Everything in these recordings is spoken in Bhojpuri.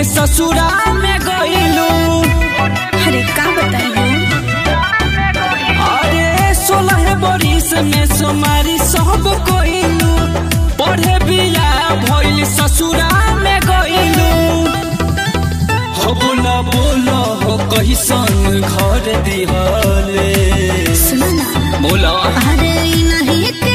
ससुरा में गइलू अरे का बताइए अरे सोलह बरिस में सोमारी सब कोइलू पढ़े बिया भइल ससुरा में गइलू हो बोला बोला हो कहिसन घर दिहले सुनो ना बोला अरे ई नहीं के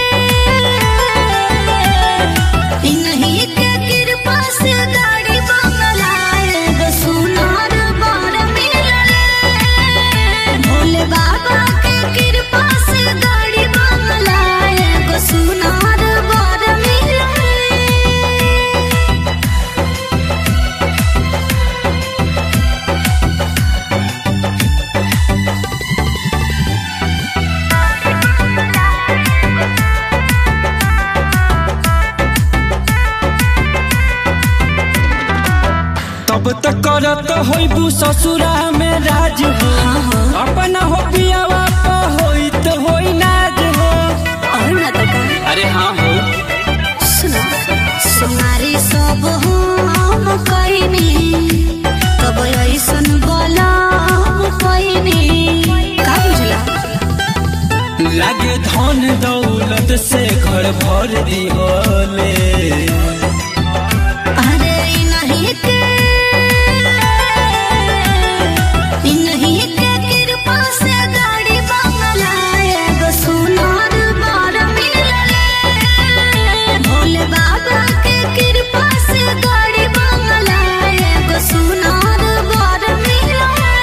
ई नहीं के कृपा से गाड़ी बंगला एगो सुनार बर मिलले भोले बाबा के कृपा से गाड़ी बंगला एगो सुनार बर मिलले तब तक करत होइबू ससुरा में राज हो अपना हो पियावा प होई तो होई नाज हो और ना तो का अरे हाँ हो सुनो सुनारी सब हम कइनी कब ऐसन बलम कइनी का बुझला लागे धन दौलत से घर भर दिहले अरे ई नहीं के ई नहीं के कृपा से गाड़ी बंगला एगो सुनार बार मिलले भोले बाबा के कृपा से गाड़ी बंगला एगो सुनार बार मिलले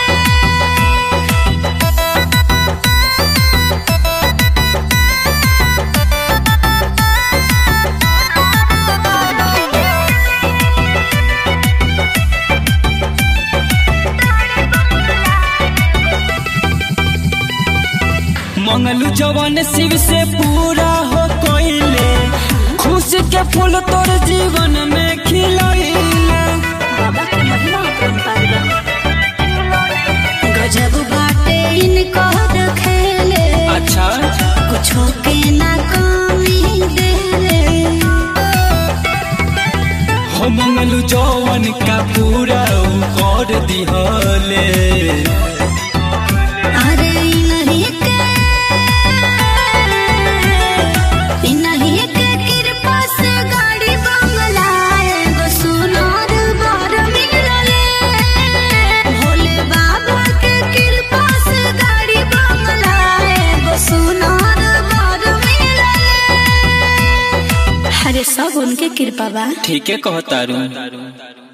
मंगलू जवन शिव से पूरा हो कोइले खुश के फूल तोर जीवन में खिलैले बाबा के महिमा अपरंपार बा। गजब बाटे इनकर खेले अच्छा कुछो के ना कमी देले हो मंगलू जवन का पूरा उ कर दिहले अरे ई नहीं के ई नहीं के कृपा से गाड़ी बंगला एगो सुनार बर मिलले भोले बाबा के कृपा से गाड़ी बंगला एगो सुनार बर मिलले अरे सब उनके कृपा बा ठीके कहतारू